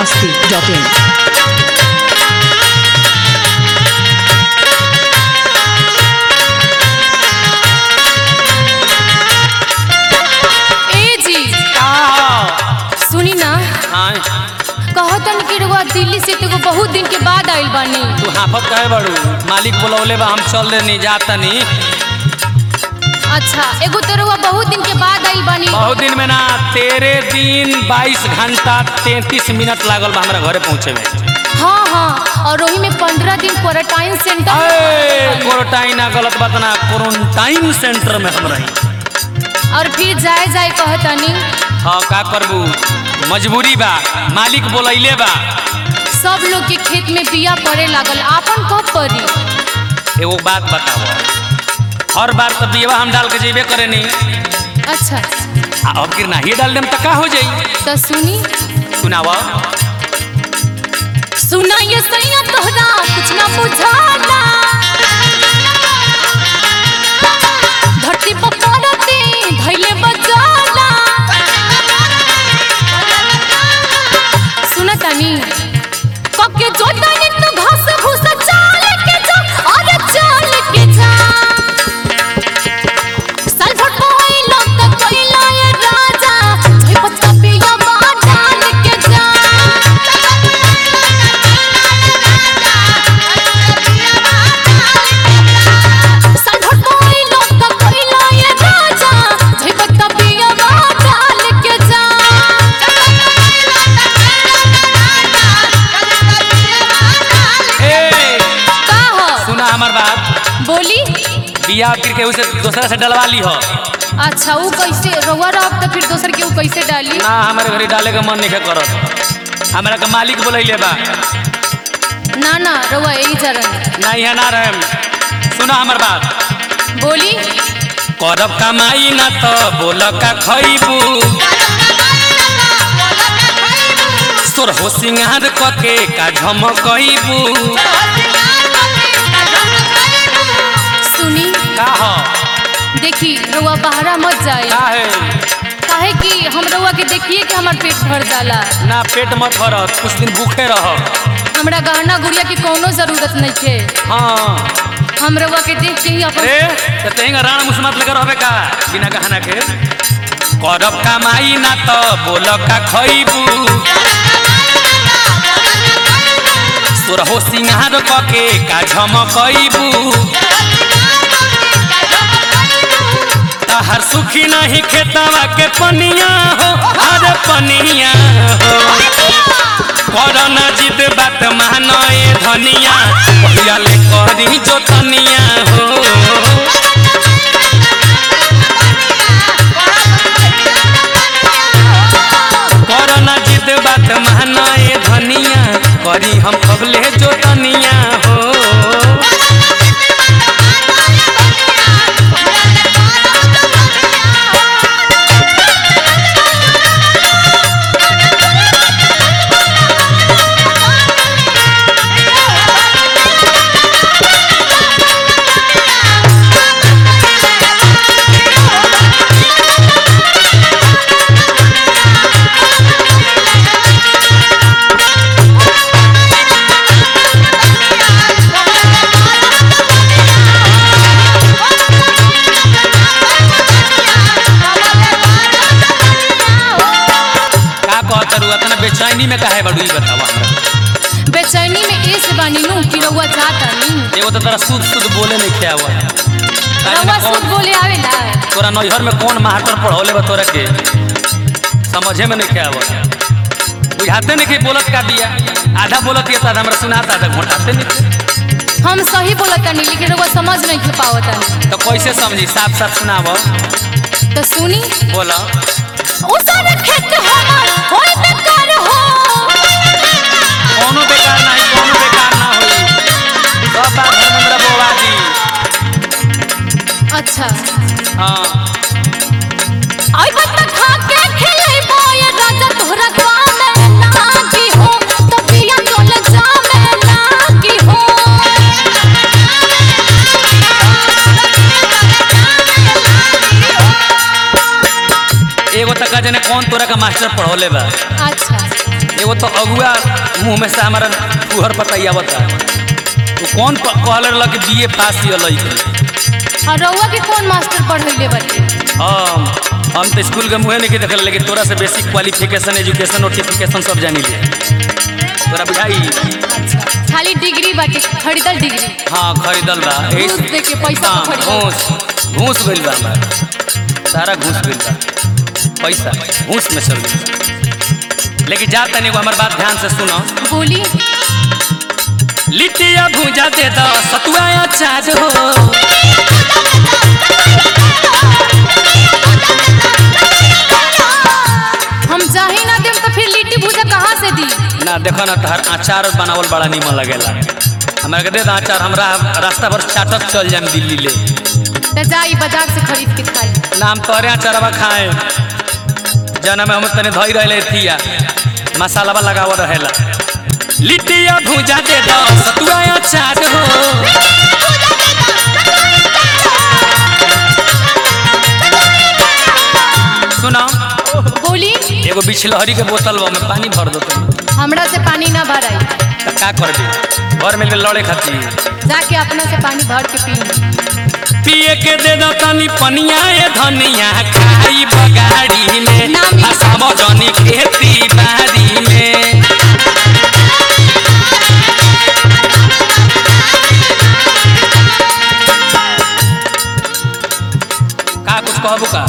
masti.in. ए जी सुनी ना हाँ कहतन कि रउआ दिल्ली से तो बहुत दिन के बाद आइल बानी तू हाफत कहे बड़ू मालिक बोलौले बा हम चल देनी जातनी अच्छा एगो तो रउआ बहुत दिन के बाद आइल बानी बहुत दिन में ना तेरे दिन 22 घंटा 33 मिनट लागल बा हमरा घरे पहुँचे में हाँ हाँ और वही में पंद्रह दिन क्वारंटाइन सेंटर अरे क्वारंटाइन ना गलत बात ना क्वारंटाइन सेंटर में हम रही और फिर जाए जाए कहतनी हाँ का करबू मजबूरी बा मालिक बोलैले बा सब लोग के खेत में बिया पड़े लागल आपन कब पड़ी एगो बात बताओ हर बार तो बियवा हम डाल के जेबे करे नहीं अच्छा आ अब गिर नहीं डाल देम तो का हो जाई तो सुनी सुनावा सुना ये सैया तोहरा कुछ ना बुझाला धरती पर पड़ते धैले बजाला सुना तानी कके जोतानी तो घास भूसा चाल के जा अरे चाल के जा साल भर कोइलो तो कोइलो ये राजा झोई पत्ता पिया बा डाल के जा साल भर कोइलो तो कोइलो ये राजा झोई पत्ता पिया बा डाल के जा ए का हो सुना हमार बात बोली बिया फिर केहू से दूसरा से डलवा ली हो अच्छा वो कैसे रउआ रह तो फिर दोसर के वो कैसे डाली ना हमारे घरे डाले का मन नहीं करत हमरा के मालिक बोलैले बा ना ना रउआ यही जरन ना यहाँ ना रहे सुना हमार बात बोली करब कमाई ना तो बोल का खैबू तोर हो सिंगार कके का झमकैबू सुनी का हो देखी रउआ बहरा मत जाए का है काहे कि हम रउआ के देखिए कि हमार पेट भर जाला ना पेट मत भरत कुछ दिन भूखे रह हमरा गहना गुड़िया की कोनो जरूरत नहीं है हाँ हम रउआ के देख के ही अपन अरे तो तेहिंगा राण मुसमत लेकर रहबे का बिना गहना के करब कमाई ना तो बोल का खैबू तोर हो सिंगार कके का झमकैबू तहर सुखी नहीं खेतवा के पनिया हो अरे पनिया हो करना जिद बात मानए धनिया पहिया ले करी जो तनिया हो करना जिद बात मानए धनिया करी हम कबले जो तनिया हो का कहत रू अतना बेचैनी में काहे बड़ू ई बतावा हमरा बेचैनी में ए से बानी नु कि रउआ जाता नी एगो तो तोरा शुद्ध शुद्ध बोले नहीं खे हुआ रउआ शुद्ध बोले आवेला तोरा नैहर में कौन मास्टर पढ़ौले बा तोरा के समझे में नहीं खे हुआ बुझाते नहीं कि बोलत का दिया आधा बोलत ये तो आधा हमरा सुनाता आधा घोटाते नहीं हम सही बोलता नहीं लेकिन रउआ समझ नहीं के पावता तो कैसे समझी साफ साफ सुनाव तो सुनी बोला उसन खेत हमार होय बेकार हो कोनो बेकार नहीं कोनो बेकार ना होई सब बात धर्मेंद्र बोवा दी अच्छा हाँ आई बत्ता खा के खेलै बोय राजा तोहरा गाँव में लागी हो तो पिया चल जा में लागी हो मास्टर पढ़ौले बा अच्छा एगो तो अगुआ मुंह में से हमारा फुहर पतैया बता वो कौन प- कहले रहल कि बीए पास ही लई और रउआ के कौन मास्टर पढ़ैले बाटे हम हम तो स्कूल के मुँहे नहीं देखल लेकिन तोरा से बेसिक क्वालिफिकेशन एजुकेशन नोटिफिकेशन सब जानी ले तोरा बुझाई अच्छा खाली डिग्री बाटे खरीदल डिग्री हाँ खरीदल बा एही घूस से- दे के पैसा हाँ, को खरीदल घूस घूस गइल बा हमार सारा घूस गइल बा पैसा घूस में चल गइल बा लेकिन जा तनी एगो हमार बात ध्यान से सुनो बोली लिट्टिया भूजा दे दो सतुआ अचार हो हम जाही ना देम तो फिर लिट्टी भूजा कहाँ से दी ना देखो ना तहर अचार बनावल बड़ा निमन लगेला हमरा के दे दो अचार हमरा रास्ता भर चाटक चल जाम दिल्ली ले तो जाई बाजार से खरीद के खाई नाम तोरे अचारवा खाए जना में हम तने धई रहले थिया मसालावा लगाव रहेला लिट्टिया भूजा दे दो सतुआ अचार हो सुना बोली एगो बिछलहरी के बोतल बा में पानी भर दो तुम हमरा से पानी ना भराई त का कर दे घर में लड़े खातिर जाके अपना से पानी भर के पी पिए के दे दो तनी पनिया ए धनिया खाई बगाड़ी में ना मिली। हसाबो जनी खेती बाड़ी में का कुछ कहबू का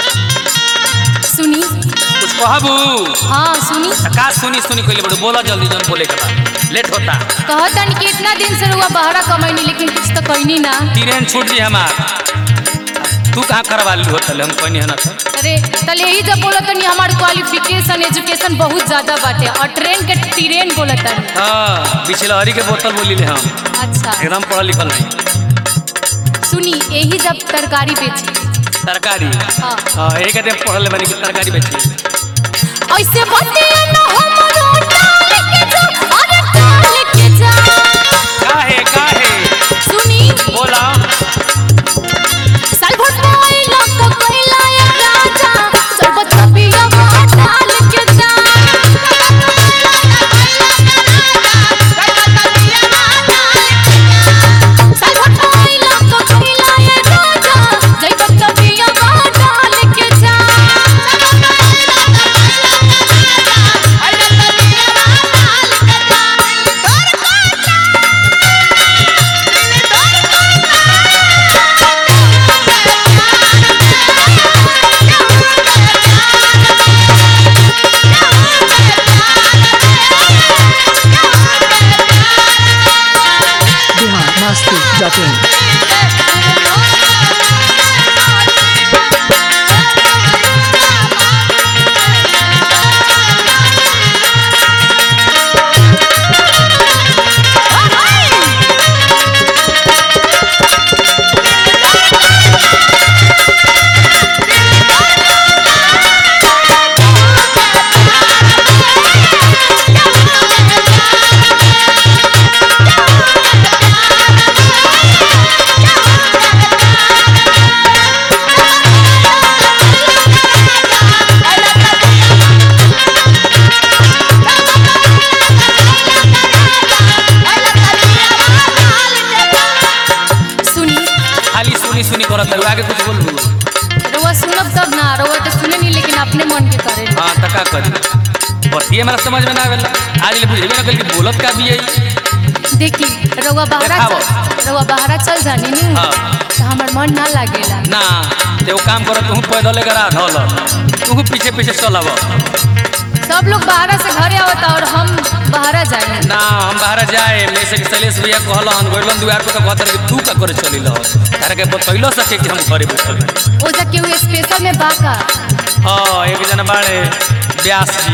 सुनी कुछ कहबू हाँ सुनी त का सुनी सुनी कइले बड़ू बोला जल्दी जन बोले के बा लेट होता कहतन कि इतना दिन से रुआ बहरा कमैनी लेकिन कुछ तो कहनी ना ट्रेन छूट जी हमार तू कहाँ करवा ली होतल हम कहनी है ना तो अरे तले यही जब बोला तनी हमार क्वालिफिकेशन एजुकेशन बहुत ज्यादा बाटे और ट्रेन के ट्रेन बोला तनी हाँ बिछलहरी के बोतल बोली ले हम अच्छा एकदम पढ़ल लिखल नहीं सुनी यही जब तरकारी बेची तरकारी हाँ हाँ एक दिन पढ़ल बनी कि तरकारी बेची ऐसे बतिया ना हमरो डाल के जा अरे डाल के जा काहे काहे सुनी बोला साल भर मोइला को कोइला ये राजा सरबत पिया वो डाल के जा साल भर मोइला को कोइला ये राजा जैबत पिया वो डाल के जा बिहार मस्ती डॉट इन सुनी खाली सुनी सुनी करत है आगे कुछ बोल रउआ सुनब तब ना रउआ तो सुने नहीं लेकिन अपने मन के करे हाँ त का करी बतिये हमरा समझ में ना आवेला आज ले बुझेबे ना कल कि बोलत का भी है देखी रउआ बहरा देखावो। चल रउआ बहरा चल जानी नी हाँ। तो हमर मन ना लागेला ना ते वो काम करत तू पैदल करा धल तू पीछे पीछे चलब सब लोग बहरा से घरे आवता और हम बहरा जाए ना हम बाहर जाए में से कि शैलेश भैया कहलन गोइलन दुआर पे तो कहत कि तू का करे चली लह तारे के बतैलो सके कि हम घरे बैठल बानी। ओ जा केहू स्पेशल में बाका हाँ एक जना बाड़े व्यास जी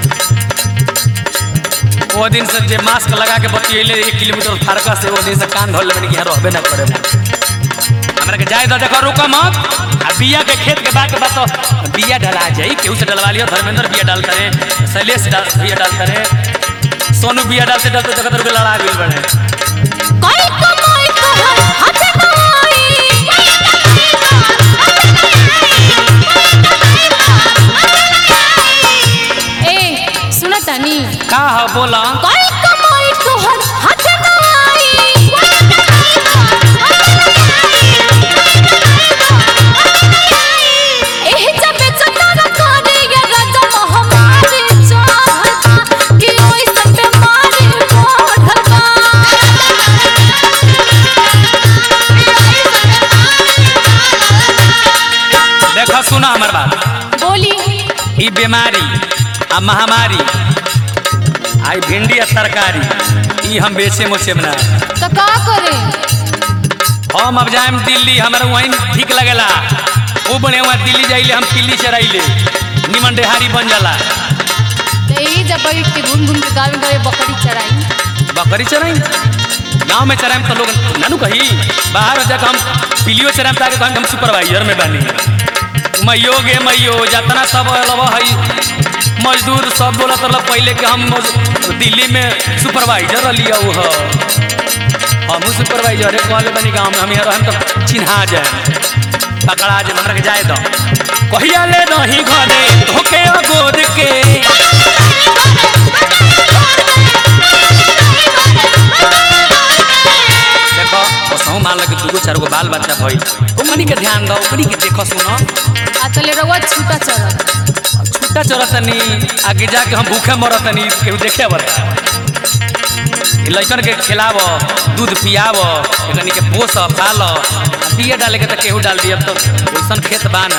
वो दिन से जे मास्क लगा के बतियले एक किलोमीटर फारका से वो दिन से कान धोल लेबे कि यहाँ रहबे ना करे हमरा के जाए तो देखो रुको मत आ बिया के खेत के बाद के बात तो बिया डला जाई केहू से डलवा लियो धर्मेंद्र बिया डालता रे शैलेश डाल बिया डालता रे सोनू बिया डालते डालते देखो तो लड़ा गेल बने कोई कमाई तोहर हाथ कमाई जानी का ह बोला कोई कमाई तोहर हाथ न आई एही जब चटार करे ये राजा हमारे चाहता कि ओई सब बीमारी बढ़ता देखो सुना हमर बात बोली ई बीमारी आ महामारी आई भिंडी आ तरकारी ई हम बेचे मोचे बना तो का करे हम अब जाएम दिल्ली हमरा वहीं ठीक लगेला वो बने वहाँ दिल्ली जाइले हम पिल्ली चराइले निमन डेहारी बन जाला तो यही जब बैठ के घूम घूम के गाँव गाँव बकरी चराई बकरी चराई गांव में चराएम तो लोग नानू कही बाहर जाकर हम पिलियो चराएम ताकि कहीं हम सुपरवाइजर में बनी मैयो गे मैयो जतना सब लब हई मजदूर सब बोला तो पहले के हम दिल्ली में सुपरवाइजर रहिए वो हमू सुपरवाइजर कहले बनी गाँव में हम यहाँ रहम तो चिन्हा जाए पकड़ा जे हमरा के जाए दो कहिया ले दही घरे धोके गोद के देखो ओसहु मान लगे दूगो चार गो बाल बच्चा भई ओमनी के ध्यान दो ओकनी के देखो सुनो आ तले रवा छूटा चरा छुट्टा चरतनी आगे जाके हम भूखे मरतनी केहू देखे बता ई लइकन के खिलाव दूध पियाव एकनी के पोस पाल बिया डाले के तो केहू डाल दिया तो वैसन खेत बाना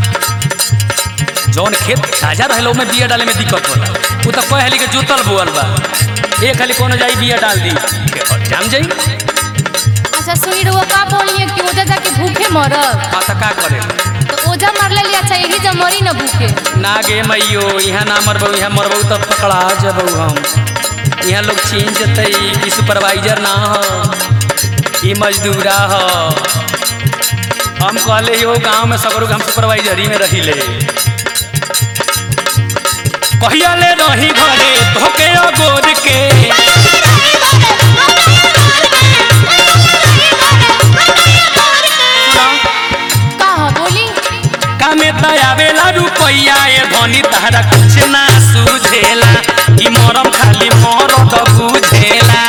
जौन खेत ताजा रहेला ओमे बिया डाले में दिक्कत होला उ तो कह हली के जोतल बोअल बा एक खाली कोनो जाई बिया डाल दी जाम जाई अच्छा सुनी रवा का बोलिए कि ओजा जाके भूखे मरब हाँ तो का करे तो ओजा मरले लिया अच्छा यही जब मरी न भूखे ना गे मैयो यहाँ ना मरबू यहाँ मरबू तब पकड़ा जबू हम यहाँ लोग चीन जते ई सुपरवाइजर ना हो ई मजदूरा हो हम कहले हो गांव में सगरो के हम सुपरवाइजर ही में रहिले कहिया ले रही घरे धोके गोद के का ह बोली कामे दयावेला रुपैया ए धनी तहरा कुछ ना सुझेला ई मरम खाली मरद बुझेला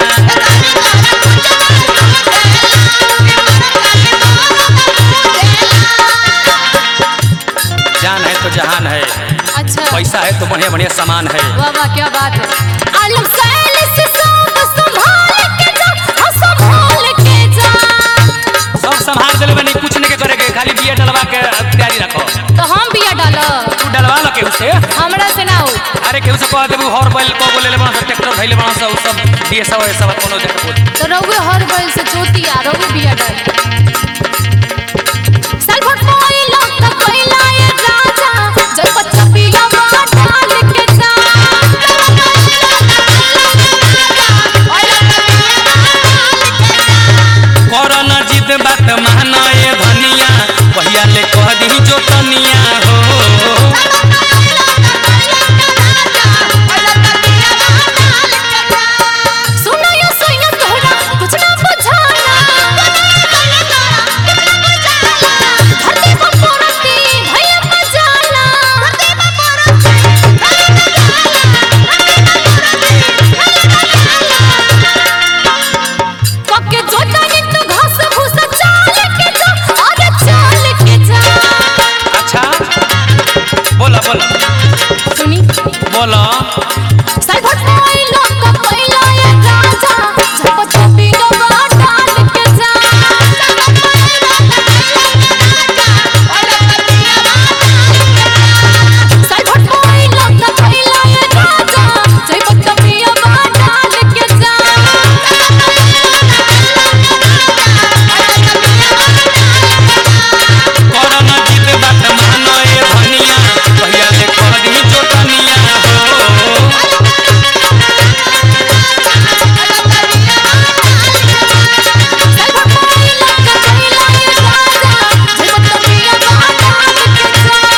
जान है तो जहान है अच्छा पैसा है तो बढ़िया बढ़िया सामान है वाह वाह क्या बात है आलम सैल से सब संभाल के जा हाँ, संभाल के जा सब संभाल दिले बनी कुछ नहीं के करे के खाली बिया डलवा के तैयारी रखो तो हम बिया डालब तू डलवा लो केहू से हमरा से ना हो अरे केहू से कह देबू हर बैल को बोले ले बना सब ट्रैक्टर धइले बना सब सब दिए सब सब कोनो जगह बोल तो रउए हर बैल से चोटी आ रउए बिया डाल सलभट कोइला त कोइला ये राजा जब बच्चा बिया मार डाल के जा करना जिद बात माना ए धनिया पहिया ले कह दी जो तनिया हो सुना यो सुना तोहरा कुछ ना बुझाना धरती पर पोरती भैया मजाला कके जोता ने तू घास भूसा चाल के जा अरे चाल के जा अच्छा बोला बोला सुनी बोला सलभट कोइला का कोइला ये राजा जब चपी डबा डाल के जा सलभट कोइला का कोइला ये राजा जब चपी डबा डाल के जा करना जिद बात माना ए धनिया पहिया ले कह दी जो तनिया हो सलभट कोइला का कोइला ये राजा जब चपी डबा डाल के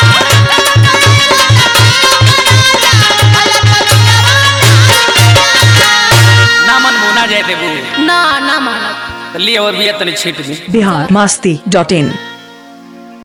ना मन मुना जाए देबू जा ना ना मानब लिए और भी तनी छीट दी बिहार मस्ती डॉट इन